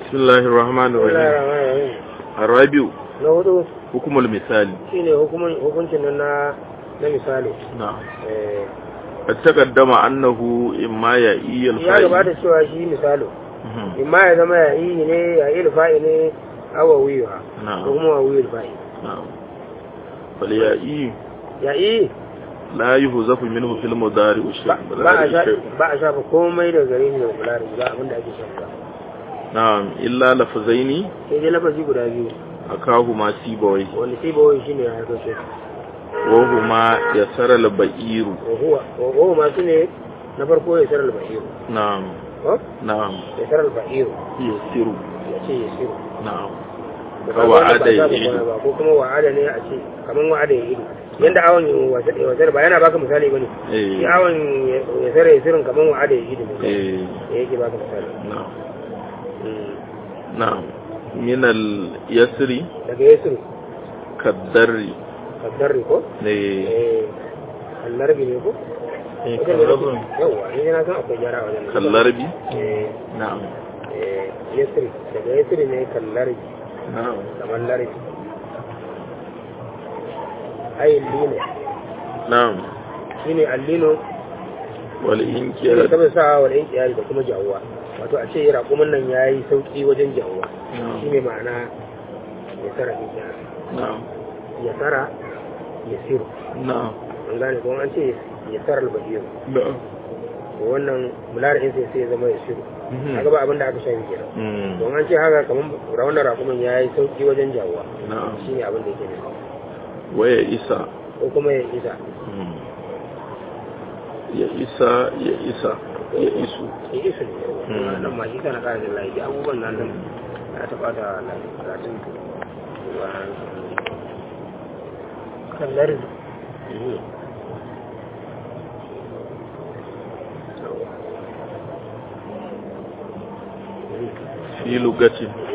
بسم الله الرحمن الرحيم الرابع na hudu حكم المثال shine hukumin hukuncin nan na na misali نعم eh قد تقدم أنه إما يأي ya الفاعل gabata cewa shi misalo مهم. imma ya zama ya yi ne ya yi fa'i ne awa wiwa نعم ko kuma wa wiyul fa'i نعم فاليائي ya yi لا يهزف منه في المضارع ba شيء ba a sha- ba a shafa komai daga gare shi da kula da ba abinda ake shafa نعم إلا لفظين sai dai lafazi guda biyu أكاهما سيبوي wanda sai ba wai shine ya harkar shi وهما يسر البئير wa huwa wa huwa masu ne na farko ya sarar al-ba'iru نعم ko نعم ya sarar al-ba'iru يسر ya ce ya siru نعم da Ka wa'ada ba ya za ka ido. kwana ba ko kuma wa'ada ne a ce kaman wa'ada ya ido yanda awon wasar ba yana baka misali bane shi إيه. awon ya sare ya sirin kaman wa'ada ya ido ne إيه. da yake baka misali نعم Mm. نعم من اليسر daga ya siru كالدر kaddarri ko إيه. eh kallarbi ne ko إيه، Wajen da كالرب nake- yawwa ni na san akwai gyara a wajen كاللرب eh نعم eh yasri daga yasri ne kallarbi نعم kamar larbi ai lino نعم shine allino shi ne والإنكار saboda sa wa ɗan kiyari da kuma jawuwa wato a ce raƙumin nan ya yi sauƙi wajen jawuwa shi نعم ne ma'ana ya tara ɗin kiyari نعم ya tara ya siru نعم an gane kuma an ce ya tara albahiru نعم to wannan mula'in sai sai ya zama ya siru kaga ba abin da aka shafi kenan مم. don an ce haka kamar raunar raƙumin ya yi sauƙi wajen jawuwa نعم shi ne abin da yake nufi ويئس ko kuma ya isa مم. يئس يئس يئس ya isa ne Mm. nan ma shi kana ƙara da lafi abubuwan nan nan ya taɓa da lafi kallar في لغة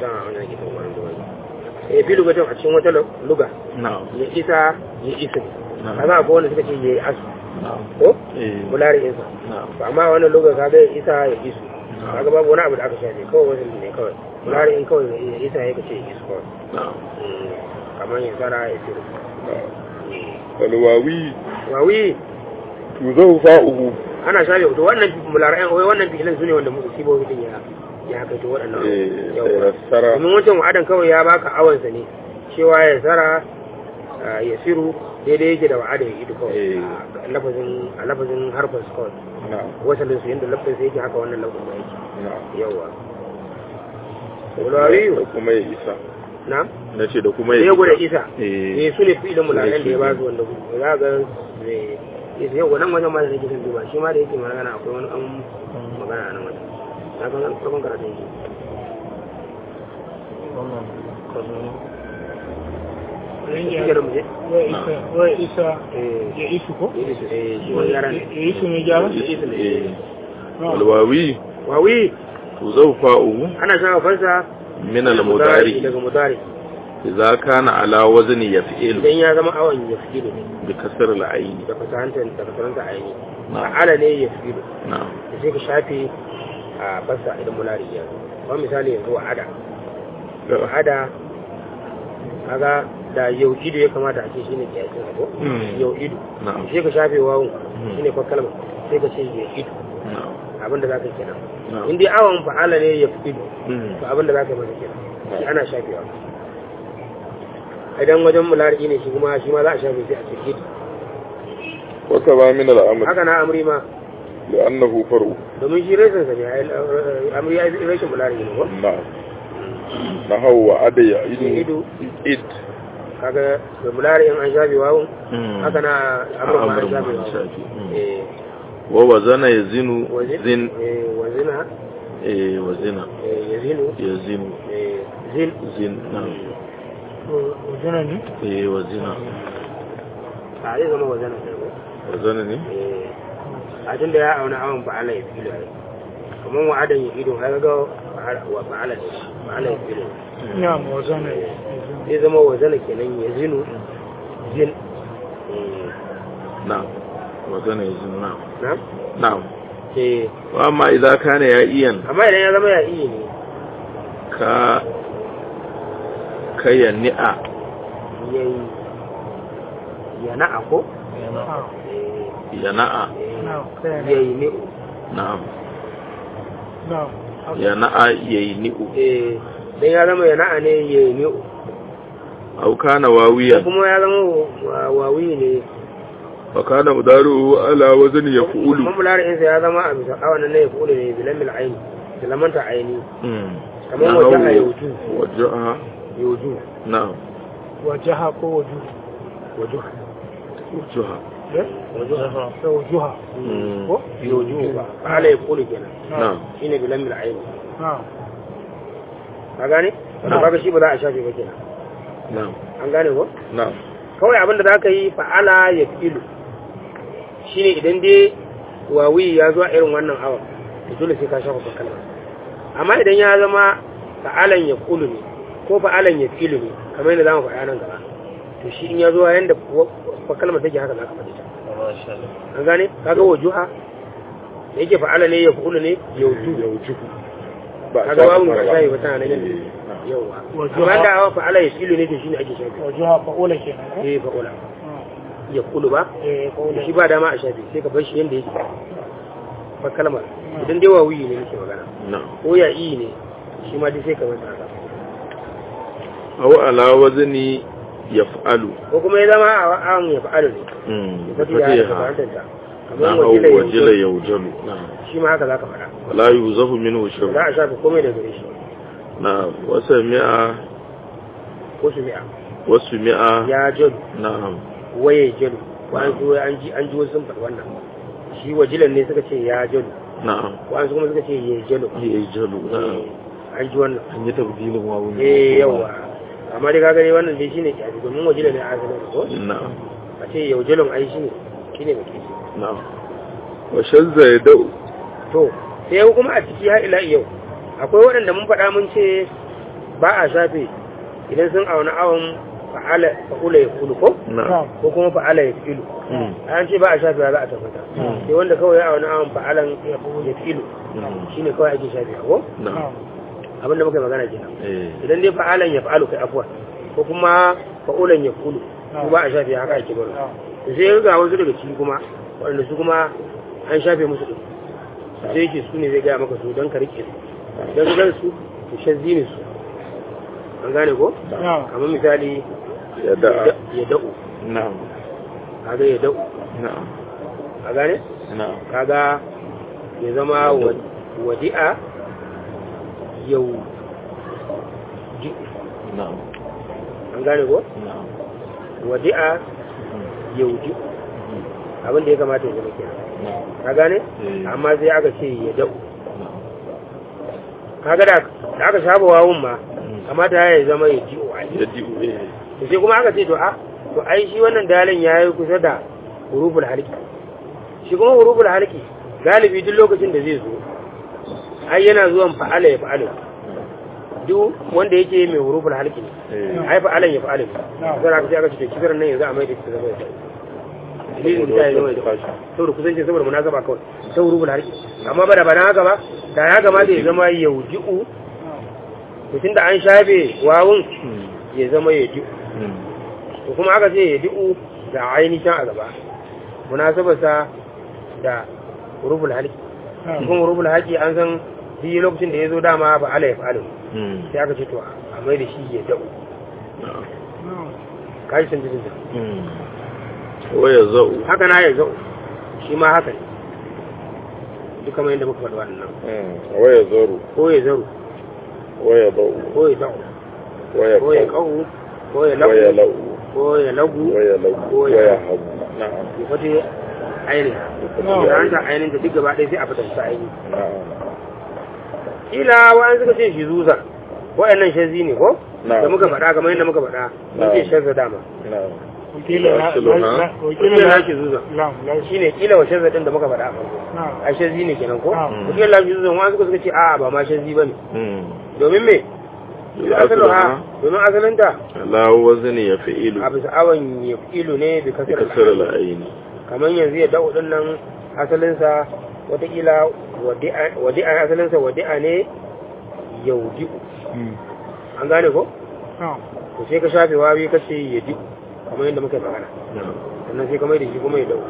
eh fi lugatin a cikin wata luga نعم ya isa ya isa نعم kaga akwai wanda suka ce ya yi asu نعم ko إيه. bulari insa نعم ba amma wannan luga kaga ya isa ya isu kaga babu wani abu da aka shafe kawai wasu ne kawai bulari in kawai ya isa ya kace ya isu kawai نعم Mm, kamar ya tsara ya siru والواوي wawi تذو فاؤه ana shafe to wannan mularayan wai wannan fi'ilan su ne wanda musu sibo din ya ya kai to waɗannan إيه. yawa سيسر domin wancan wa'adan kawai ya baka awansa ne cewa ya tsara ah, ya siru daidai yake da wa'ada ya idu kawai Eh. a lafazin a lafazin harfin su kawai نعم wasalin su yadda lafazin su yake haka wannan lafazin ma yake نعم yawa wulawiyu da kuma ya isa na na ce da kuma da ya ya gwada isa eh eh su ne fi'ilan mularayan da ya ba su su wanda za ga eh, isa yau wannan wajen ma da nake son duba shi ma da yake magana akwai wani an magana a nan wajen na kan farkon karatun shi shi ke da mu je Wai isa eh ya isu ko? ya isu eh shi wani yaran Ya isu ne gyara? ya isu ne eh walwawi wawi to zau fa'u ana shafa fansa min al-mudari daga mudari idza kana ala wazni yaf'il idan ya zama awon ya fi ne bi kasr al-ayn da fasahanta da fasahanta a yi na'am ala ne ya fi na'am da sai ka shafe a fasa idan mulari ya zo ba misali yanzu wa'ada wa'ada kaga da yau ido ya kamata a ce shine kiyasin ko Mm. yau ido na'am sai ka shafe wawun Mm. shine fa kalma sai ka ce ya ido na'am abinda za ka yi kenan na'am in dai awon fa'ala ne ya fi ido Mm. to abinda za ka yi masa kenan shi ana shafewa idan wajen mulari ne shi kuma shi ma za a shafe sai a ce ido wa kaza min al-amr haka na amri ma li'annahu faru domin shi rashin sa ne ai, amri ya yi rashin mulari ne ko na'am nahaw wa ada ya ido idu id kaga da mulari in an shafe wawun haka na amri ma an Amr ma shafe an wawun shafe. Mm. eh wa wazana yazinu wazin zin eh wazina eh wazina eh yazinu yazinu eh zin zin na'am Wajena ne? eh wazina a zai zama wazana sai ko wazana ne eh a tun da ya auna awon fa'ala ya filo ai kamar wa'adan ya ido har ga wa fa'ala ne fa'ala ya filo Ya ma wajena ne. zai zama wazana kenan ya zinu zin Eh, na'am wazana yazinu na'am na na'am eh wa amma idza kana ya iyan amma idan ya zama ya iya ne ka kaya ni'a yayi yana ko na'am yana'a na'am kai ne yayi ne na'am na'am haka. yana'a yayi ni'u eh dan ya zama yana ne yayi ne au kana ko wawiyan kuma ya zama wa- wawi ne fa kana mudaru ala wazni yaf'ulu mamularin sa ya zama a bisa awan nan ya kula ne bilamil aini bilamanta aini mm kamar wajaha yauju wajaha yauju na'am wajaha ko waju wajuha wajaha eh wajuha da wajuha mm ko yauju ba ala ya kula kenan na'am shine bilamil aini na'am ka gane wanda Na'am. kaga shi ba za a shafe ba kenan na'am an gane ko na'am kawai abin da za ka yi fa'ala ya filu shi ne idan dai wawi ya zuwa irin wannan awa da dole sai ka shafa kalma amma idan ya zama fa'alan ya kulu ne ko fa'alan ya filu ne kamar yadda za mu faɗa nan gaba to shi in ya zuwa yadda kalmar take haka za ka faɗi ta an gane kaga wajuha da yake fa'ala ne ya kulu ne yauju yauju ba kaga babu mai shafi ba tana nan yadda yawa Wajuha. amma da awa fa'ala ya filu ne to shi ne ake shafi wajuha fa'ula kenan ko eh fa'ula Ah. ya kulu ba eh fa'ula shi ba dama a shafi sai ka bar shi yadda yake ba kalmar idan dai wawuyi ne nake magana na'am ko ya iyi ne shi ma dai sai ka masa haka au ala wazni yaf'alu ko kuma ya zama a an ya fa'alu ne mm ya fati ya haka fatiha fahimtar ta na kamar hau wajila wajila yanzu yaujalu na'am shi ma haka za ka faɗa wala yuzafu minhu shay'un za a shafi komai da gare shi na'am wasa mi'a ko su mi'a wasu mi'a ya jalu na'am waye jalu wa'an su an ji an ji wasu sun faɗi wannan shi wajilan ne suka ce ya jalu na'am wa'an su kuma suka ce ya jalu yajalu na'am an ji wannan an yi tabdilin wawun eh yawa amma dai kaga dai wannan dai shine kyafi domin wajilan ne a asalin ko na'am a ce yau jalon ai shi ne shi ne mai kishi na'am wa shazza yadau to sai kuma a ciki har ila yau akwai waɗanda mun faɗa mun ce ba a shafe idan sun auna awon fa'ala fa'ula ya kulu ko na'am ko kuma fa'ala ya filu Mm. an ce ba a shafe za a tabbata Mm. sai wanda kawai ya auna awon fa'alan ya filu Mm. shi ne kawai ake shafe ko na'am abinda muka yi magana kenan eh idan dai fa'alan ya fa'alu kai afuwa ko kuma fa'ulan ya kulu su ba a shafe haka ake baro na'am to sai ga wasu daga ciki kuma waɗanda su kuma an shafe musu ɗin sai yake su ne zai gaya maka su don ka rike su don su gan su su shazzi ne su an gane ko na'am kamar misali ya da'a ya da'u na'am kaga ya da'u na'am a gane na'am kaga ya zama wa- wadi'a yau ji na'am an gane ko na'am wadi'a yau ji abin da ya kamata ya zama kenan na'am ka gane Eh. amma sai aka ce ya da'u na'am kaga da da aka saba wawun ma kamata ya zama ya ji wa ya ji eh to sai kuma aka ce to a to ai shi wannan dalin ya yi kusa da huruful halki shi kuma huruful halki galibi duk lokacin da zai zo ai yana zuwan fa'ala ya fa'ala duk wanda yake mai huruful halki ne eh ai fa'alan ya fa'ala ne Na'am. sai aka ce aka ce to kisar nan yanzu a mai da ta zama ya dalilin da ya zama ya saboda kusanci saboda munasaba kawai ta huruful halki amma ba da ba na haka ba da ya kamata ya zama yauji'u to tunda an shafe wawun Mm. ya zama ya ji Mm. to kuma aka ce ya di'u da ainihin a gaba munasabarsa da huruful halki na'am kuma huruful halki an san shi lokacin da ya zo dama ba ala ya fa'alu Mm. sai aka ce to a mai da shi ya da'u na'am na'am kaji san jikin Mm. wa ya za'u haka na ya za'u shi ma haka ne duk kamar yadda muka faɗi wannan Mm. wa ya zaru ko ya zaru wa ya ba'u ko ya da'u wa ya ko ya qau ƙau ko ya wa ya lagu la'u ko ya lagu wa ya lagu ko wa ya ya habu na'am ya fate ainihin Na'am. da an ta ainihin ta duk gaba ɗaya sai a fitar sa ainihin na'am kila wa'an suka ce shi zuza wa'annan shazzi ne ko Na'am. da muka faɗa kamar yadda muka faɗa mun ce Na'am. shazza dama na'am wakila na Wakilu na? na- wakila wakilin na lafi zuza lam lam shine kila wa shazza din da muka faɗa a farko na'am a shazzi ne kenan ko Na'am. wakilin lafi zuza wa'an suka suka ce a'a ba ma shazzi bane Mm. domin me domin asalin ha domin asalin ta ala wazni ya fi'ilu a bisa awon ya ilu ne bi kasar kasar al'aini kamar yanzu ya da'u din nan asalinsa watakila wadi'a asalinsa wadi'a ne yaudi'u an gane ko na'am to sai ka shafe wawi ka ce yadi'u kamar yadda muka yi magana na'am sannan sai ka mai da shi kuma ya dau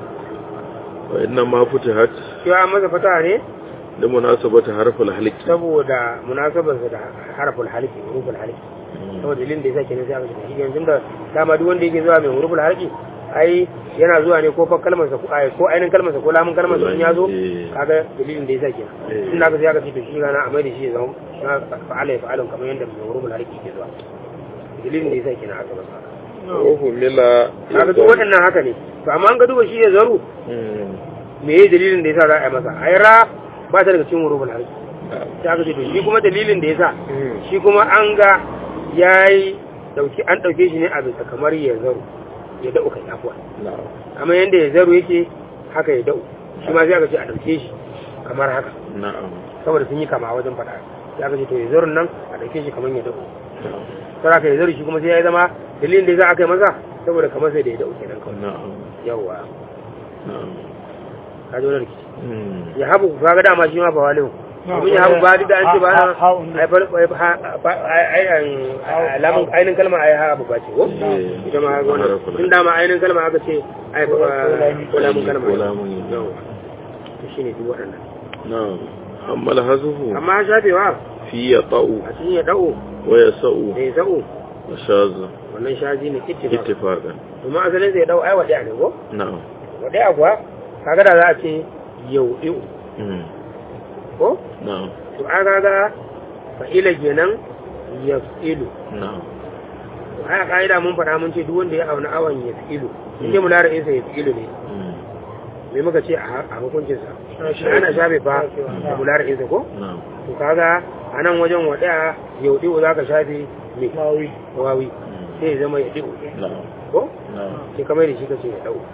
wa inna ma futihat shi an masa fata ne li munasabati harful halqi saboda munasabarsa da harafin halki hurufin halki saboda dalilin da yasa kenan sai aka ce shi yanzu da dama duk wanda yake zuwa mai hurufin halki ai yana zuwa ne ko fa kalmar sa ko ai ko ainin kalmar sa ko lamun kalmar sa in ya zo Eh. kaga dalilin da yasa kenan Eh. tun da aka sai aka ce to shi rana a mai da shi ya zama na fa'ala ya fa'alun kamar yadda mai hurufin halki ke zuwa dalilin da yasa kenan aka masa haka wa humila kaga duk waɗannan haka ne to amma an ga duba shi ya zaru Mm. me ye dalilin da yasa za a yi masa ai ra ba ta daga cikin hurufin halki na'am sai aka ce to shi kuma dalilin da yasa Mm. shi kuma an ga ya yi dauki an dauke shi ne a bisa kamar ya zaru ya da'u kai afuwa na'am kamar yadda ya zaru yake haka ya da'u shi ma sai aka ce a dauke shi kamar haka na'am saboda sun yi kama wajen faɗa sai aka ce to ya zarun nan a dauke shi kamar ya da'u na'am sai aka ya zaru shi kuma sai ya zama dalilin da yasa aka yi masa saboda kamar sai da ya da'u kenan kawai na'am yawwa na'am ka ji wani rikici Mm. ya habu ka ga dama shi ma ba walihu domin ya habu ba duk da an ce ba na ai far ai ai ai alamun ainin kalma ai ha abu ba ce ko Eh. ita ma ga wannan tun dama ainin kalma aka ce ai ko lamun kalma Ko lamun. yawa to shine duk waɗannan na'am amma alhazuhu amma shafewa fi yata'u a cikin ya da'o wa yasa'u da ya za'o wa shaza wannan shaji ne ittifa ittifaqan domin asalin sai ya da'o ai wadi'a ne ko na'am wadi'a kuwa kaga da za a ce yaudi'u Mm. ko na'am to an kaga fa'ila kenan yaf'ilu na'am a ka'ida mun faɗa mun ce duk wanda ya auna awan ya fi'ilu in dai mulari insa ya fi'ilu ne Mm. me muka ce a a hukuncinsa ana shafe fa da mulari insa ko na'am to kaga a nan wajen waɗaya yau ɗi'u za ka shafe me wawi wawi Mm. sai ya zama ya ɗi'u na'am ko na'am sai kamar da shi ka ce ya ɗau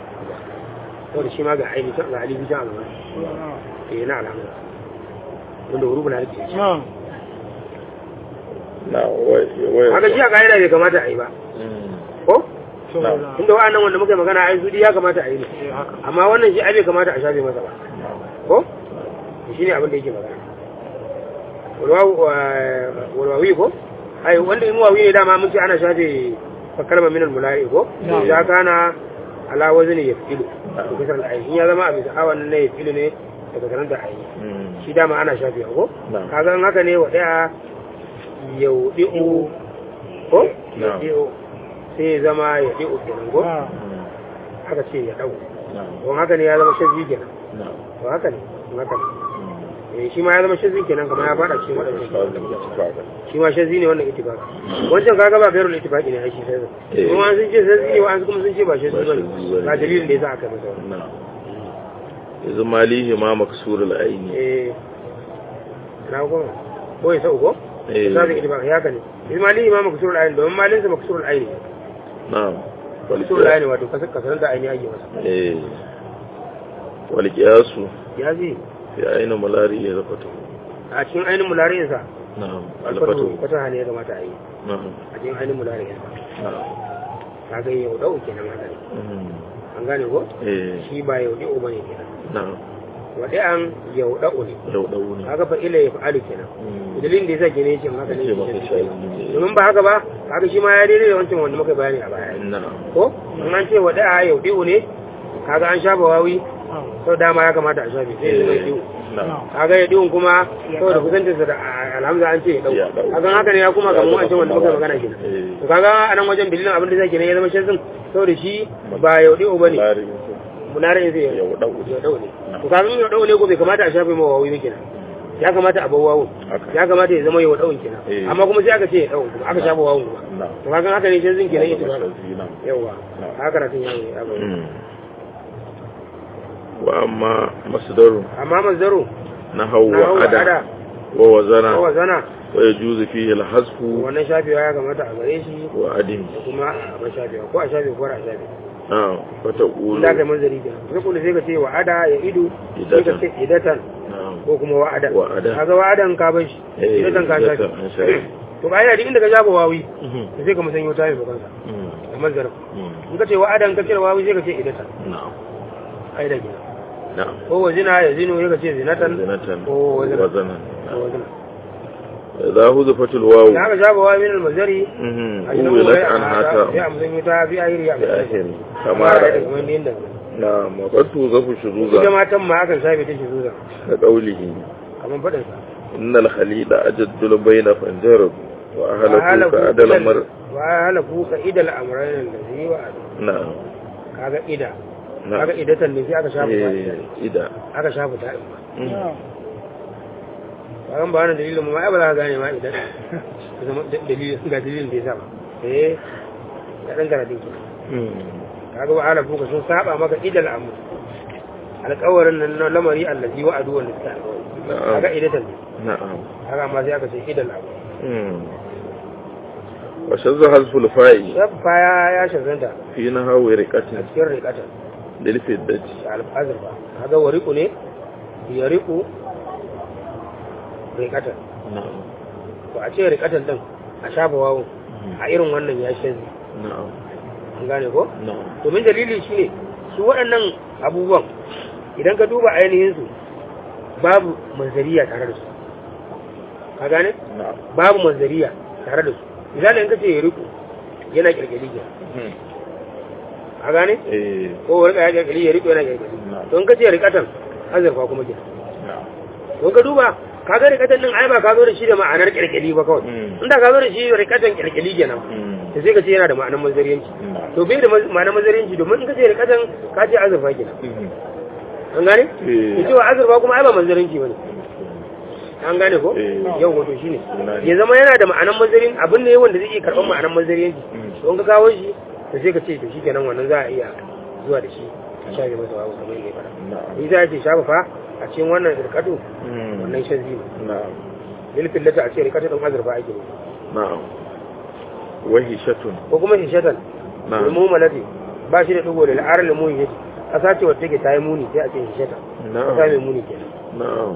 saboda shi ma ga aini can ga alibi can a gaba eh na alhamdulillah wanda hurubun harfi ce na'am na'am wa wa haka shi a ka'ida bai kamata a yi ba Mm. ko saboda tunda wa'annan wanda muka yi magana ai su ya kamata a yi ne eh, haka amma wannan shi ai bai kamata a shafe masa ba na'am ko shi ne abin da yake magana walwawi ko ai wanda in wawi ne dama mun ce ana shafe kalmar minal mulari ko Na'am. ya kana ala wazni yafilu da kasar al'ayin in ya zama a bisa awan ne yafilu ne daga sanar da ayi Mm. shi dama ana shafe ko Na'am. kaga in haka ne wa daya yaudi'u ko Na'am. yaudi'u sai ya zama yaudi'u kenan ko na'am Mm. haka ce ya dau na'am don haka ne ya zama shazi kenan na'am to haka ne don haka ne Mm. eh shi ma ya zama shazi kenan kamar ya fada cikin wadannan Shaza ittifaqan shi ma shazi ne wannan ittifaq wancan kaga ba gairul ittifaqi ne ai shi sai Eh. kuma sun ce shazi ne wa'ansu kuma sun ce ba shazi Ba bane shazi bane. ba dalilin da yasa aka yi masa wannan na'am yanzu malihi ma maksurul aini eh na ko ko ya sauko Eh. sai ittifaq ya kane ismali imam maksurul ayn don malin sa maksurul ayn na'am wal maksurul ayn wato kasar kasar da ayni ake masa eh wal qiyasu ya ji fi aina mulari ya zafatu a cikin ainin mulariyin sa na'am alfatu alfatu fata ne ya kamata a yi na'am a cikin ainin mulariyin sa na'am kaga yau dau kenan haka ne Mhm. an gane ko eh shi ba yau dau bane kenan na'am wadai an yau dau ne yau dawo ne kaga fa ila ya fa'alu kenan Mm. dalilin da yasa kenan yake haka ne ce maka shi shayi kenan. domin ba haka ba kaga shi ma ya daidai da wancan wanda muka bayani a baya na'am ko in an ce wadai a yau dau ne kaga an shafa wawi na'am sau dama ya kamata a shafe sai ya zama diwu na'am kaga ya diwun kuma saboda kusancinsa da alhamza an ce ya dau Ya dau. kaga haka ne ya kuma ga mu wancan wanda muka magana kenan eh to kaga a nan wajen dalilin abin da zai kenan ya zama shazin saboda shi ba yau diwu bane mulari munarin sai ya yau dawo ya dau ne to kaga in ya dau ne ko bai kamata a shafe mawa wawi kenan ya kamata a bar wawun haka ya kamata ya zama yau dawun kenan Eh. amma kuma sai aka ce ya dau kuma aka shafe wawun kuma na'am to kaga haka ne shazin kenan ita ba shazi na'am yawa Na'am. haka karatun ya ya ba Mm. wa amma masdaru amma mazdaru nahaw na wa hawa ada ada wa wazana ko zana wa yajuzu fihi al-hasfu wannan shafewa ya kamata a gare shi wa adim da kuma a bar shafewa ko a shafe ko a shafe na'am fa taqulu in da kai manzari kenan sai kuma sai ka ce wa ada ya idu sai ka ce idatan na'am ko kuma wa ada Wa ada. kaga wa adan ka bar shi Eh, idatan ka shafe idatan an shafe. to kai da inda ka shafa wawi Mhm. to sai ka musanyo ta yi kansa Mm. da manzarin Mm. in ka ce wa adan ka cire wawi sai ka ce idatan na'am ai da kenan na'am ko wa zina ya zinu sai ka ce zinatan zinatan ko wazana wazanan ko wazana idza huzifatil wawu da aka shafa wa min al-mazari mhm a cikin uwilat wani an hata sai a musan ta fi ahiri a bi akhir kama kama da ra'aytu kamar yadda na maqatu zafu ita shuruza matan ma akan shafe ta shi zuza ka qawlihi kamar faɗin sa innal khalida ajaddul bayna fanjarab wa ahlaku ka adal mar wa halaku ka idal amrayn allazi wa na'am kaga ida na'am kaga idatan ne sai aka shafa ta eh ida aka shafa ta in ma Mhm. bayan ba wannan dalilin mu ma ai ba za ka gane ma idan ka zama da- dalilin ga dalilin da ya sa ba eh ya dan karatun ki Mhm. kaga wa halaku ka sun saba maka idal amr alƙawarin nan na lamari allazi wa adu wanda suka alƙawari na'am kaga idatan ne na'am kaga amma sai aka ce idal amr Mhm. wa shazza hazful fa'i sabba ya ya shazanta fi nahawi a riqatin cikin riƙatan lil fiddati da alfazir ba kaga wariku ne ya riku riƙatan na'am to a ce riƙatan din a shafa wawun a irin wannan ya shazi na'am an gane ko na'am domin dalili shine su waɗannan abubuwan idan ka duba ainihin su babu manzariya tare da su ka gane na'am babu manzariya tare da su misali in ka ce ya riku yana kirkiri ke Mhm. a gane eh ko rika ya kirkiri ya riku yana kirkiri na'am to in ka ce rikatan azurfa kuma ke na'am don ka duba ka ga rikatan din ai ba ka zo da shi da ma'anar kirkiri ba kawai Mm. inda ka zo da shi rikatan kirkiri kenan Mhm. to sai ka ce yana da ma'anar mazariyanci na'am to bai da ma'anar mazariyanci domin in ka ce rikatan ka ce azurfa kenan Mhm. an gane Eh. ya cewa azurfa kuma ai ba manzarinci bane an gane ko Eh. yau wato shine Na ne. ya zama yana da ma'anan manzarin abin ne wanda zai iya karɓar ma'anan manzariyanci Mm. don ka kawo shi to sai ka ce to shikenan wannan za a iya zuwa da shi a shafe masa wawo kamar yadda ya fara na'am ni za a ce shafa fa a cikin wannan irkatu Mhm. wannan shazzi ne na'am lilfin lata a ce rikatu ɗin azurfa ake ne na'am wahishatun ko kuma shishatan na'am ilmu malati ba shi da ɗigo da la'arar limun yake ƙasa ce wata take ta yi muni sai a ce shishatan ƙasa mai na'am muni kenan na'am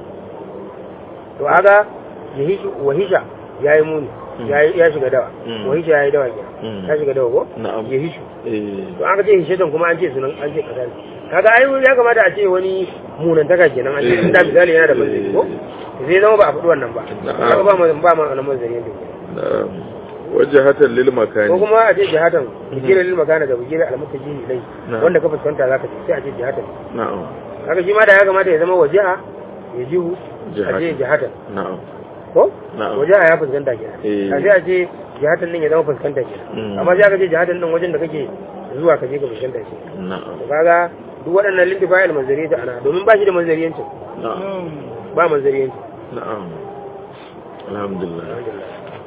to aga yahishu wahisha yayi muni Mm. yayi ya shiga dawa Mm. wahisha yayi dawa kenan Mm. ya shiga dawa ko na'am yahishu eh to aka ce hishatan kuma an ce sunan an ce kaza ne kaga ai ya kamata a ce wani munantaka kenan an ce Eh. inda misali yana da manzari ko to sai zama ba a faɗi wannan ba Na'am. kaga ba ma ba ma wannan manzari yadda yake na'am wajhatan lil ko makani kuma a ce jihatan bigire lil makana da bigire almutaji ilai Na'am. wanda ka fuskanta zaka ce sai a ce jihatan na'am kaga shi ma da ya kamata ya zama wajiha ya jihu a ce Jihatan. jihatan na'am ko Na'am. wajiha ya fuskanta kenan Eh. a sai a ce jihatan din ya zama fuskanta kenan Mm. amma sai aka ce jihatan din wajen da kake zuwa ka je ka fuskanta shi na'am to kaga duk waɗannan lintifayil manzari ta ana domin ba shi da manzariyancin na'am ba manzariyancin na'am alhamdulillah alhamdulillah